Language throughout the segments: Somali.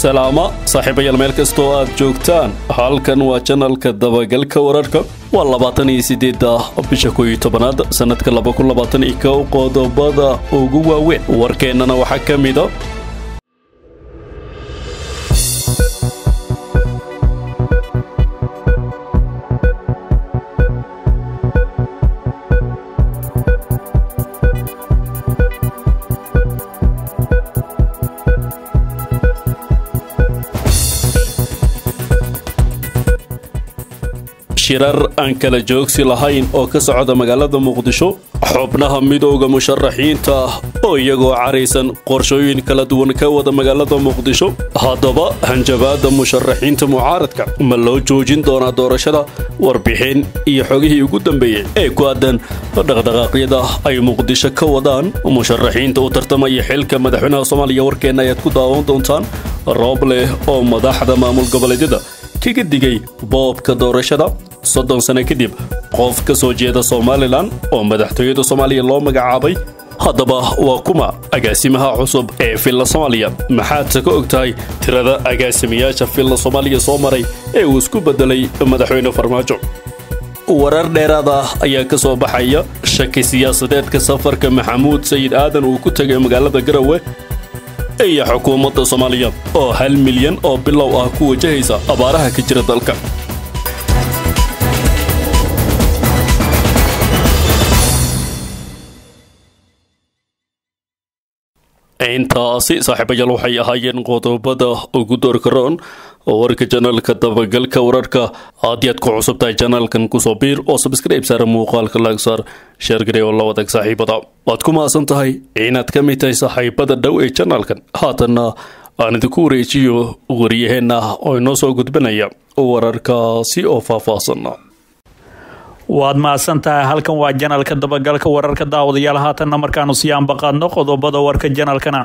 salaamo saaxiibayaal meel kastoo aad joogtaan halkan waa janalka dabagalka wararka waa labaatan iyo sideedda bisha kow iyo tobanaad sannadka laba kun labaatan iyo kow qodobada ugu waaweyn warkeennana waxaa ka mida shirar aan kala joogsi lahayn oo ka socda magaalada muqdisho xubnaha midooda musharaxiinta oo iyagoo caraysan qorshooyin kala duwan ka wada magaalada muqdisho haddaba hanjabaada musharaxiinta mucaaradka ma loo joojin doonaa doorashada warbixin iyo xogihii ugu dambeeyey ee ku aadan dhaqdhaqaaqyada ay muqdisho ka wadaan musharaxiinta u tartamaya xilka madaxweynaha soomaaliya warkeenna ayaad ku daawan doontaan roob leh oo madaxda maamul goboleedyada kaga digay boobka doorashada soddon sano kadib qof ka soo jeeda somalilan oo madaxtooyada soomaaliya loo magacaabay haddaba waa kuma agaasimaha cusub ee villa soomaaliya maxaadse ka og tahay tirada agaasimayaasha villa soomaaliya soo maray ee uu isku beddelay madaxweyne farmaajo warar dheeraad ah ayaa ka soo baxaya shaki siyaasadeedka safarka maxamuud sayid aadan uu ku tegay magaalada garowe iyo xukuumadda soomaaliya oo hal milyan oo bilow ah ku wajahaysa abaaraha ka jira dalka intaasi saaxiibayaal waxay ahaayeen qodobada ugu doorkaroon oo warka janaalka dabagalka wararka haddii aad ku cusub tahay janaalkan kusoo biir oo sabskriib saara muuqaalka laagsaar sheergarey oo la wadag saaxiibada waad ku mahadsan tahay inaad ka mid tahay saaxiibada dhow ee janaalkan haatanna aan idinku wareejiyo waryaheenna oo inoo soo gudbanaya wararkaasi oo faahfaahsan waad mahadsan tahay halkan waa janalka dabagalka wararka daawadayaal haatanna markaanu sii ambaqaadno qodobada warka janalkana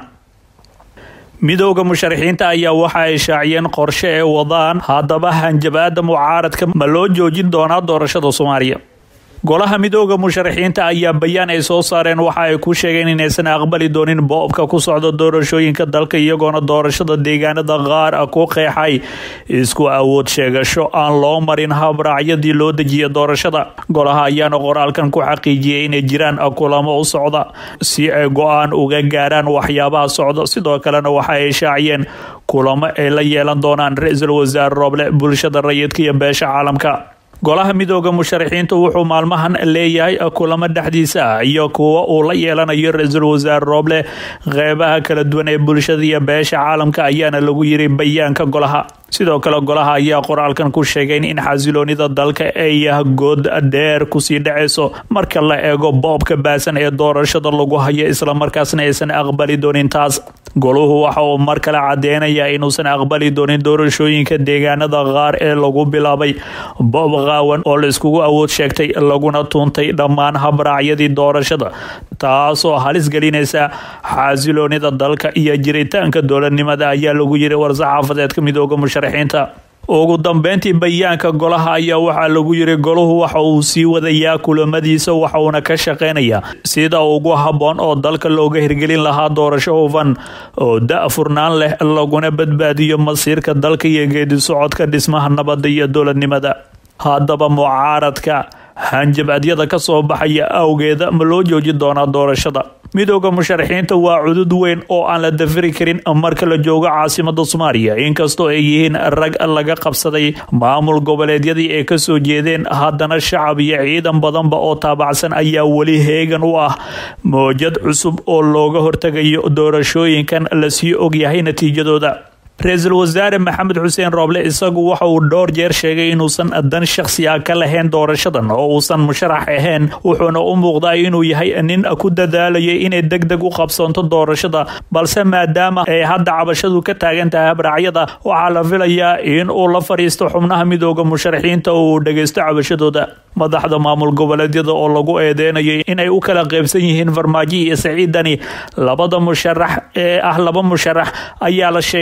midooda musharaxiinta ayaa waxa ay shaaciyeen qorshe ee wadaan haddaba hanjabaada mucaaradka ma loo joojin doonaa doorashada soomaaliya golaha midooda musharaxiinta ayaa bayaan ay soo saareen waxa ay ku sheegeen inaysan aqbali doonin boobka ku socda doorashooyinka dalka iyagoona doorashada deegaanada qaar ah ku qeexay isku awood sheegasho aan loo marin habraacyadii loo dejiya doorashada golaha ayaana qoraalkan ku xaqiijiyay inay jiraan kulamo u socda si ay go-aan uga gaaraan waxyaabaha socda sidoo kalena waxa ay shaaciyeen kulamo ay la yeelan doonaan ra-iisul wasaare rooble bulshada rayidka iyo beesha caalamka golaha midooda musharaxiintu wuxuu maalmahan leeyahay kulamo dhexdiisa ah iyo kuwa uu la yeelanayo ra-iisul wasaare rooble qeybaha kala duwan ee bulshada iyo beesha caalamka ayaana lagu yiri bayaanka golaha sidoo kale golaha ayaa qoraalkan ku sheegay in xasiloonida dalka ay good dheer kusii dhaceyso marka la eego boobka baasan ee doorashada lagu hayo islamarkaasna aysan aqbali doonin taas goluhu waxa uu mar kale cadeynayaa inuusan aqbali doonin doorashooyinka deegaanada qaar ee lagu bilaabay boob qaawan oo la iskugu awood sheegtay laguna tuuntay dhammaan habraacyadii doorashada taasoo halis gelinaysa xasiloonida dalka iyo jiritaanka dowladnimada ayaa lagu yiri war-saxaafadeedka midooda musharaxiinta ugu dambeyntii bayaanka golaha ayaa waxaa lagu yiri golahu waxa uu sii wadayaa kulamadiisa waxauna ka shaqeynayaa sida ugu habboon oo dalka looga hirgelin lahaa doorasho hufan oo da-furnaan leh laguna badbaadiyo masiirka dalka iyo geedi socodka dhismaha nabadda iyo dowladnimada haddaba mucaaradka hanjabadyada ka soo baxaya awgeeda ma loo jooji doonaa doorashada midooda musharaxiinta waa cudud weyn oo aan la dafiri karin marka la joogo caasimada soomaaliya inkastoo ay yihiin rag laga qabsaday maamul goboleedyadii ay kasoo jeedeen haddana shacab iyo ciidan badanba oo taabacsan ayaa weli heegan u ah moojad cusub oo looga hortegayo doorashooyinkan lasii ogyahay natiijadooda ra-iisul wasaare maxamed xuseen rooble isagu waxa uu dhowr jeer sheegay inuusan dan shakhsi ah ka lahayn doorashadan oo uusan musharax ahayn wuxuuna u muuqdaa inuu yahay nin ku dadaalayay inay deg deg u qabsoonto doorashada balse maadaama ay hadda cabashadu ka taagan tahay habraacyada waxaa la filayaa in uu la fadhiisto xubnaha midooda musharaxiinta oo uu dhageysto cabashadooda madaxda maamul goboleedyada oo lagu eedeynayay inay u kala qaybsan yihiin farmaajo iyo saciidani labada musharax ee ah laba musharax ayaa la sheegay inay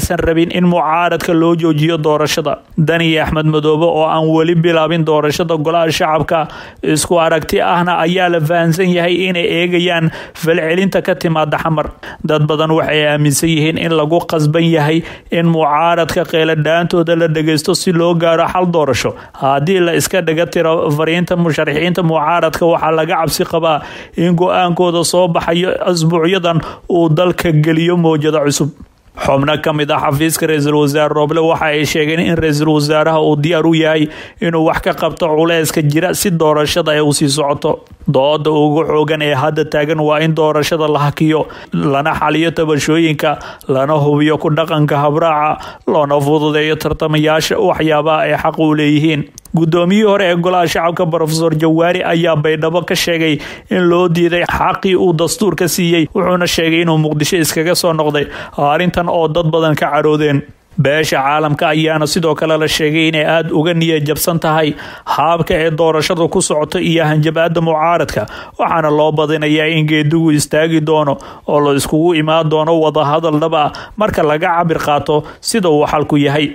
aysan rabin in mucaaradka loo joojiyo doorashada dani axmed madoobe oo aan weli bilaabin doorashada golaha shacabka isku aragti ahna ayaa la fahansan yahay inay eegayaan falcelinta ka timaada xamar dad badan waxay aaminsan yihiin in lagu qasban yahay in mucaaradka qeyladhaantooda la dhageysto si loo gaaro xal doorasho haddii la iska dhaga tiro fariinta musharaxiinta mucaaradka waxaa laga cabsi qabaa in go-aankooda soo baxayo asbuucyadan uu dalka geliyo mowjado cusub xubno ka mid ah xafiiska ra-iisul wasaare rooble waxa ay sheegeen in ra-iisul wasaaraha uu diyaar u yahay inuu wax ka qabto culeyska jira si doorashada ay usii socoto dooda ugu xoogan ee hadda taagan waa in doorashada la hakiyo lana xaliyo tabashooyinka lana hubiyo ku dhaqanka habraaca loona fududeeyo tartamayaasha waxyaabaha ay xaq u leeyihiin guddoomiyihii hore ee golaha shacabka rofesor jawaari ayaa baydhabo ka sheegay in loo diiday xaqii uu dastuurka siiyey wuxuuna sheegay inuu muqdisho iskaga soo noqday arrintan oo dad badan ka caroodeen beesha caalamka ayaana sidoo kale la sheegay inay aada uga niya jabsan tahay haabka ee doorashadu ku socoto iyo hanjabaada mucaaradka waxaana loo badinayaa in geedigu istaagi doono oo la iskugu imaan doono wadahadal dhab ah marka laga cabir qaato sida uu xalku yahay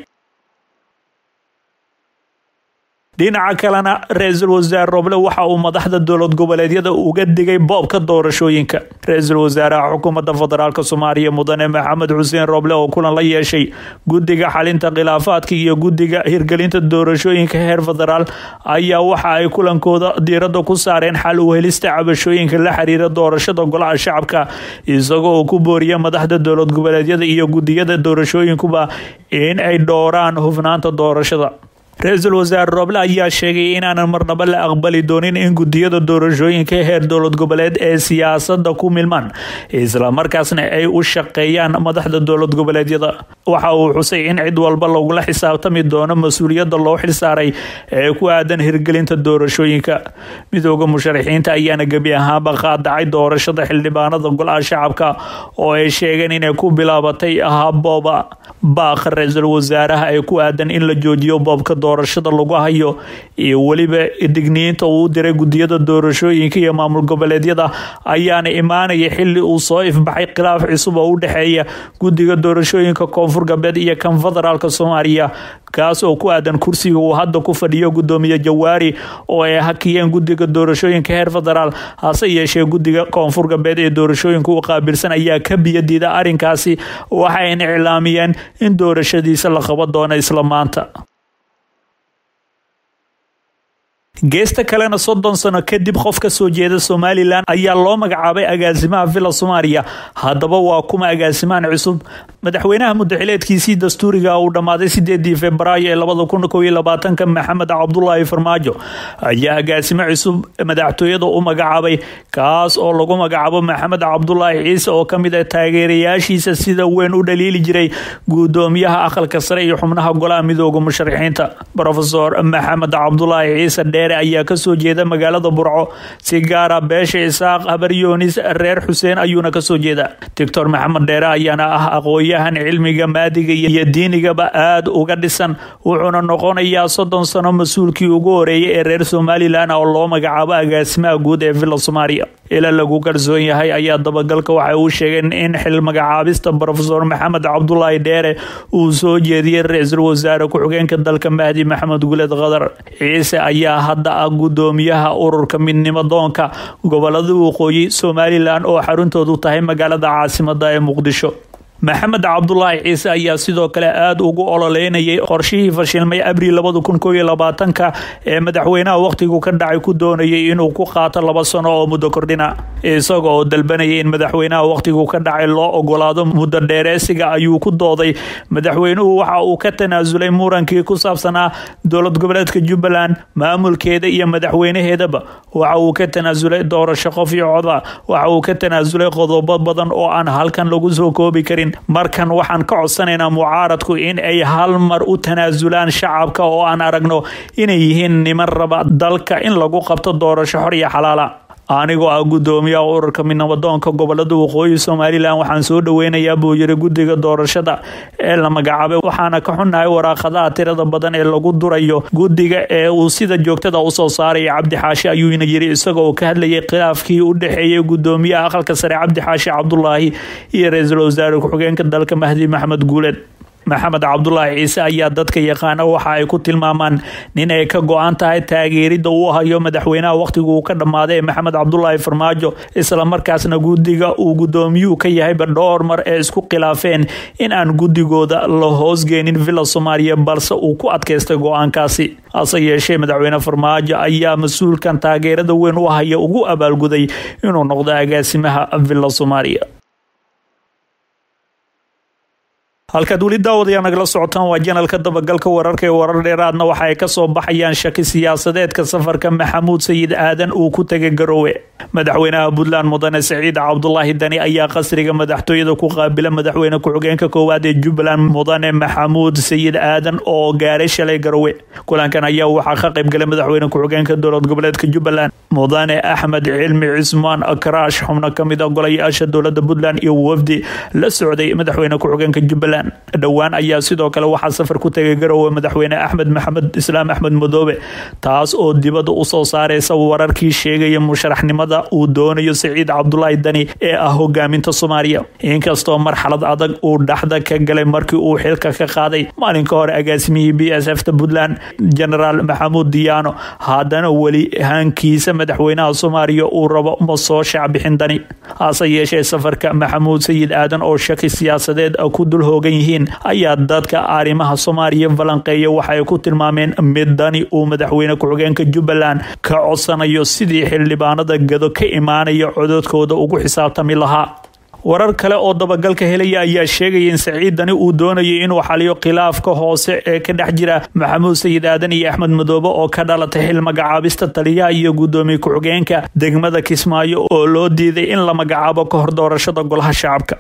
dhinaca kalena ra-iisul wasaare roble waxa uu madaxda dowlad goboleedyada uga digay boobka doorashooyinka ra-iisul wasaaraha xukuumadda federaalk soomaaliya mudane maxamed xuseen roble oo kulan la yeeshay guddiga xalinta khilaafaadka iyo guddiga hirgelinta doorashooyinka heer federaal ayaa waxa ay kulankooda diiradda ku saareen xal u helista cabashooyinka la xiriira doorashada golaha shacabka isagoo uu ku booriya madaxda dowlad goboleedyada iyo guddiyada doorashooyinkuba in ay dhowraan hufnaanta doorashada ra-iisul wasaare roble ayaa sheegay inaanan marnaba la aqbali doonin in gudiyada doorashooyinka heer dowlad goboleed ee siyaasada ku milmaan islamarkaasna ay u shaqeeyaan madaxda dowlad goboleedyada waxa uu xusay in cid walba lagula xisaabtami doono mas-uuliyadda loo xilsaaray ee ku aadan hirgelinta doorashooyinka midooda musharaxiinta ayaana gebi ahaanba qaadacay doorashada xildhibaanada golaha shacabka oo ay sheegeen inay ku bilaabatay habooba baaqa ra-iisul wasaaraha ee ku aadan in la joojiyo boobka doorashada lagu hayo iyo weliba digniinta uu diray gudiyada doorashooyinka iyo maamul goboleedyada ayaana imaanaya xili uu soo ifbaxay khilaaf cusub oo u dhexeeya guddiga doorashooyinka koonfur galbeed iyo kan federaalk soomaaliya kaas oo ku aadan kursiga uu hadda ku fadhiyo gudoomiye jawaari oo ay hakiyeen guddiga doorashooyinka heer federaal hase yeeshee guddiga koonfur galbeed ee doorashooyinka u qaabilsan ayaa ka biyadiida arrinkaasi waxayna iclaamiyeen in doorashadiisa la qaban doono isla maanta geesta kalena soddon sano kadib qof ka soo jeeda somalilan ayaa loo magacaabay agaasimaha villa soomaaliya haddaba waa kuma agaasimahan cusub madaxweynaha mudaxileedkiisii dastuuriga uu dhammaaday sideedii februaayo ee labada kun kow iyo labaatanka maxamed cabdulaahi farmaajo ayaa agaasimo cusub madaxtooyada u magacaabay kaas oo lagu magacaabo maxamed cabdulaahi ciise oo kamid ah taageerayaashiisa sida weyn u dhaliili jiray gudoomiyaha aqalka sare iyo xubnaha golaha midooda musharaxiinta rofesor maxamed cabdulaahi ciise dheere ayaa kasoo jeeda magaalada burco si gaara beesha isaaq habaryoonis reer xuseen ayuuna kasoo jeeda doctor maxamed dheere ayaana ah aqoon-yahan cilmiga maadiga iyo diinigaba aada uga dhisan wuxuuna noqonayaa soddon sano mas-uulkii ugu horeeyay ee reer somalilan oo loo magacaabo agaasimaha guud ee villa soomaaliya ila lagu kalsoon yahay ayaa dabagalka waxay uu sheegeen in xil magacaabista rofesor maxamed cabdulaahi dheere uu soo jeediyey ra-iisul wasaare ku-xigeenka dalka mahdi maxamed guled khadar ciise ayaa hadda ah gudoomiyaha ururka midnimo doonka gobolada waqooyi somalilan oo xaruntoodu tahay magaalada caasimada ee muqdisho maxamed cabdulaahi ciise ayaa sidoo kale aada ugu ololeynayay qorshihii fashilmay abril labada kun kow iyo labaatanka ee madaxweynaha wakhtigu ka dhacay ku doonayay inuu ku qaato laba sano oo muddo kordhina isaga oo dalbanayay in madaxweynaha wakhtigu ka dhacay loo ogolaado muddo dheereesiga ayuu ku dooday madaxweynuhu waxa uu ka tanaasulay murankii ku saabsanaa dowlad goboleedka jubbaland maamulkeeda iyo madaxweynaheedaba waxa uu ka tanaasulay doorasho qof iyo coda waxa uu ka tanaasulay qodobo badan oo aan halkan lagu soo koobi karin markan waxaan ka codsanaynaa mucaaradku in ay hal mar u tanaasulaan shacabka oo aan aragno inay yihiin niman raba dalka in lagu qabto doorasho xor iyo xalaala anigoo ah gudoomiyaha ururka midnabadoonka gobolada waqooyi somalilan waxaan soo dhaweynayaa buu yiri guddiga doorashada ee la magacaabay waxaana ka xunnahay waraaqadaha tirada badan ee lagu durayo guddiga ee uu sida joogtada usoo saaraya cabdi xaashi ayuuna yiri isaga oo ka hadlayay khilaafkii u dhexeeyay gudoomiyaha aqalka sare cabdi xaashi cabdulaahi iyo ra-iisul wasaare ku-xigeenka dalka mahdi maxamed guuleed maxamed cabdulaahi ciise ayaa dadka yaqaana waxa ay ku tilmaamaan nin ay ka go-an tahay taageerida uu hayo madaxweynaha wakhtigu uu ka dhammaaday ee maxamed cabdulaahi farmaajo islamarkaasna guddiga uu guddoomiyuhu ka yahayba dhowr mar ee isku khilaafeen in aan guddigooda la hoosgeenin villa soomaaliya balse uu ku adkaystay go-aankaasi hase yeeshee madaxweyne farmaajo ayaa mas-uulkan taageerada weyn u haya ugu abaalguday inuu noqdo agaasimaha villa soomaaliya halkaad weli daawadayaa nagala socotaan waa janalka dabagalka wararka ee warar dheeraadna waxa ay kasoo baxayaan shaki siyaasadeedka safarka maxamuud sayid aadan uu ku tegay garoowe madaxweynaha puntland mudane saciid cabdulaahi dani ayaa qasriga madaxtooyada ku qaabila madaxweyne ku-xigeenka koowaad ee jubbaland mudane maxamuud sayid aadan oo gaaray shalay garoowe kulankan ayaa waxaa ka qaybgalay madaxweyne ku-xigeenka dowlad goboleedka jubbaland mudane axmed cilmi cismaan karaash xubno kamid a golayaasha dowlada puntland iyo wafdi la socday madaxweyne ku-xigeenka jubbaland dhowaan ayaa sidoo kale waxaa safar ku tegay garowe madaxweyne axmed maxamed islaam axmed madoobe taas oo dibadda usoo saareysa wararkii sheegaya musharaxnimada uu doonayo saciid cabdulaahi dani ee ah hogaaminta soomaaliya inkastoo marxalad adag uu dhaxda ka galay markii uu xilka ka qaaday maalinka hore agaasimihii b s f ta puntland genaraal maxamuud diyaano haddana weli hankiisa madaxweynaha soomaaliya uu rabo ma soo shaacbixin dani hase yeeshee safarka maxamuud sayid aadan oo shaki siyaasadeed ku dul hoogan yihiin ayaa dadka arrimaha soomaaliya falanqeeya waxay ku tilmaameen mid dani uu madaxweyne ku-xigeenka jubbaland ka codsanayo sidii xildhibaanada gado ka imaanaya cododkooda ugu xisaabtami lahaa warar kale oo dabagalka helaya ayaa sheegaya in saciid dani uu doonayay inuu xaliyo khilaafka hoose ee ka dhex jira maxamuud sayid aadan iyo axmed madoobe oo ka dhalatay xil magacaabista taliyaha iyo guddoomiye ku-xigeenka degmada kismaayo oo loo diiday in la magacaabo ka hor doorashada golaha shacabka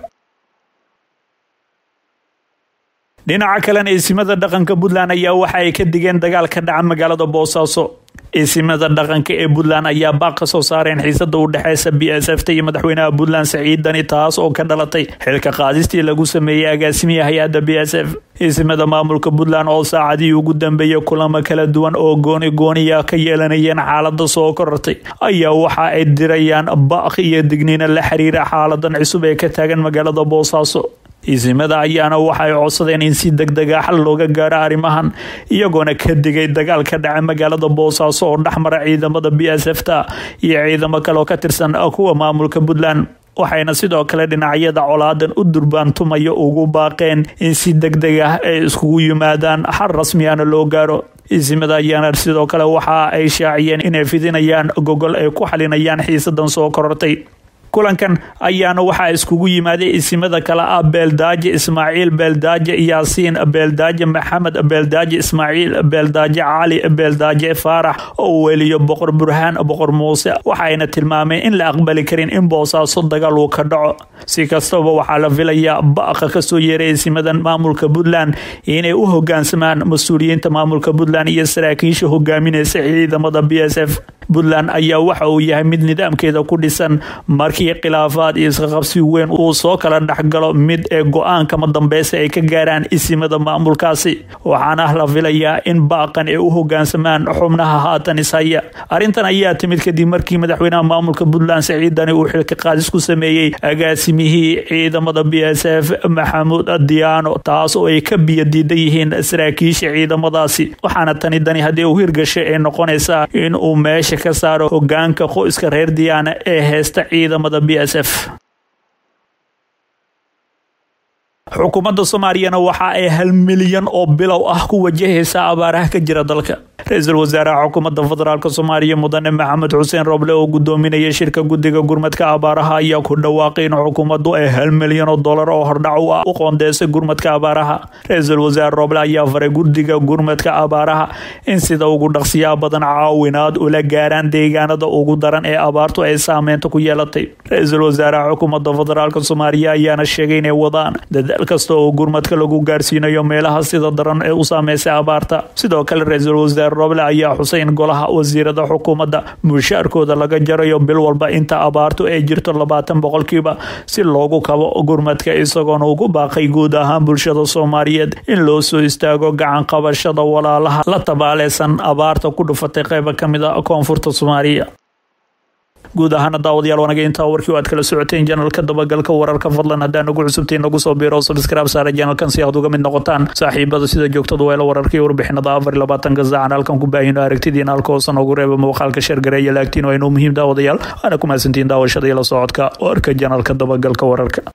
dhinaca kalena isimada dhaqanka puntland ayaa waxa ay ka digeen dagaal ka dhaca magaalada boosaaso isimada dhaqanka ee puntland ayaa baaq ka soo saareen xiisada u dhexeysa b s f ta iyo madaxweynaha puntland saciid dani taas oo ka dhalatay xilka qaadistii lagu sameeyey agaasimiya hay-adda b s f isimada maamulka puntland oo saacadihii ugu dambeeyay kulamo kala duwan oo gooni gooniya ka yeelanayeen xaalada soo korortay ayaa waxa ay dirayaan baaq iyo digniina la xiriira xaaladan cusub ee ka taagan magaalada boosaaso isimada ayaana waxay codsadeen in si degdega xal looga gaaro arrimahan iyagoona ka digay dagaal ka dhaca magaalada boosaaso oo dhexmara ciidamada b s f ta iyo ciidamo kale oo ka tirsan kuwa maamulka puntland waxayna sidoo kale dhinacyada colaadan u durbaantumaya ugu baaqeen in si degdeg ah ay iskugu yimaadaan xal rasmiyana loo gaaro isimada ayaana sidoo kale waxa ay shaaciyeen inay fidinayaan gogol ay ku xalinayaan xiisadan soo korortay kulankan ayaana waxaa iskugu yimaaday isimada kale ah beeldaaje ismaaciil beeldaaje yaasiin beeldaaje maxamed beeldaaje ismaaciil beeldaaje cali beeldaaje faarax oo weliyo boqor burhaan boqor muuse waxayna tilmaameen in la aqbali karin in boosaaso dagaal uu ka dhaco si kastaba waxaa la filayaa baqa kasoo yeeray isimadan maamulka puntland inay u hogaansamaan mas-uuliyiinta maamulka puntland iyo saraakiisha hogaamineysa ciidamada b s f puntland ayaa waxa uu yahay mid nidaamkeeda ku dhisan markii khilaafaad iyo isqaqabsi weyn uu soo kala dhexgalo mid ee go-aankama dambeysa ay ka gaaraan isimada maamulkaasi waxaana la filayaa in baaqan ay u hogaansamaan xubnaha haatan ishaya arrintan ayaa timid kadib markii madaxweynaha maamulka puntland saciid dani uu xilka qaadis ku sameeyey agaasimihii ciidamada b s f maxamuud diyaano taas oo ay ka biyo diidan yihiin saraakiisha ciidamadaasi waxaana tani dani haddii uu hirgashay ay noqonaysaa in uu meesha ka saaro hogaanka qoyska reer diyaana ee heesta ciidamada b s f xukuumadda soomaaliyana waxa ay hal milyan oo bilow ah ku wajahaysa abaaraha ka jira dalka ra-iisul wasaaraha xukuumadda federaalk soomaaliya mudane maxamed xuseen roble oo gudoominaya shirka guddiga gurmadka abaaraha ayaa ku dhawaaqay in xukuumaddu ay hal milyan oo dollar oo hordhac u ah u qoondeysay gurmadka abaaraha ra-iisul wasaare roble ayaa faray guddiga gurmadka abaaraha in sida ugu dhaqsiyaa badan caawinaad ula gaaraan deegaanada ugu daran ee abaartu ay saameynta ku yeelatay ra-iisul wasaaraha xukuumadda federaalk soomaaliya ayaana sheegay inay wadaan dadaal kasta oo gurmadka lagu gaarsiinayo meelaha sida daran ee u saameysay abaarta sidoo kale ra-iisul wasaare roble ayaa xusay in golaha wasiirada xukuumadda mushaarkooda laga jarayo bil walba inta abaartu ay jirto labaatan boqolkiiba si loogu kabo gurmadka isagoona ugu baaqay guud ahaan bulshada soomaaliyeed in loo soo istaago gacan qabashada walaalaha la tabaaleysan abaarta ku dhufatay qeyba ka mid a koonfurta soomaaliya guud ahaana daawadayaal wanaga intaa warkii aad kala socoteen janalka dabagalka wararka fadlan hadaa nagu cusubtiin nagu soo biiro subscribe saara janalkan si aad uga mid noqotaan saaxiibada sida joogtada weelo wararka iyo warbixinada afar iyo labaatanka saacan halkan ku baahino aragtidiina halka hoosan ugu reeba muuqaalka sheergareeya laagtiin waa inuu muhiim daawadayaal waana ku mahadsantiin daawashada iyo la socodka warka janalka dabagalka wararka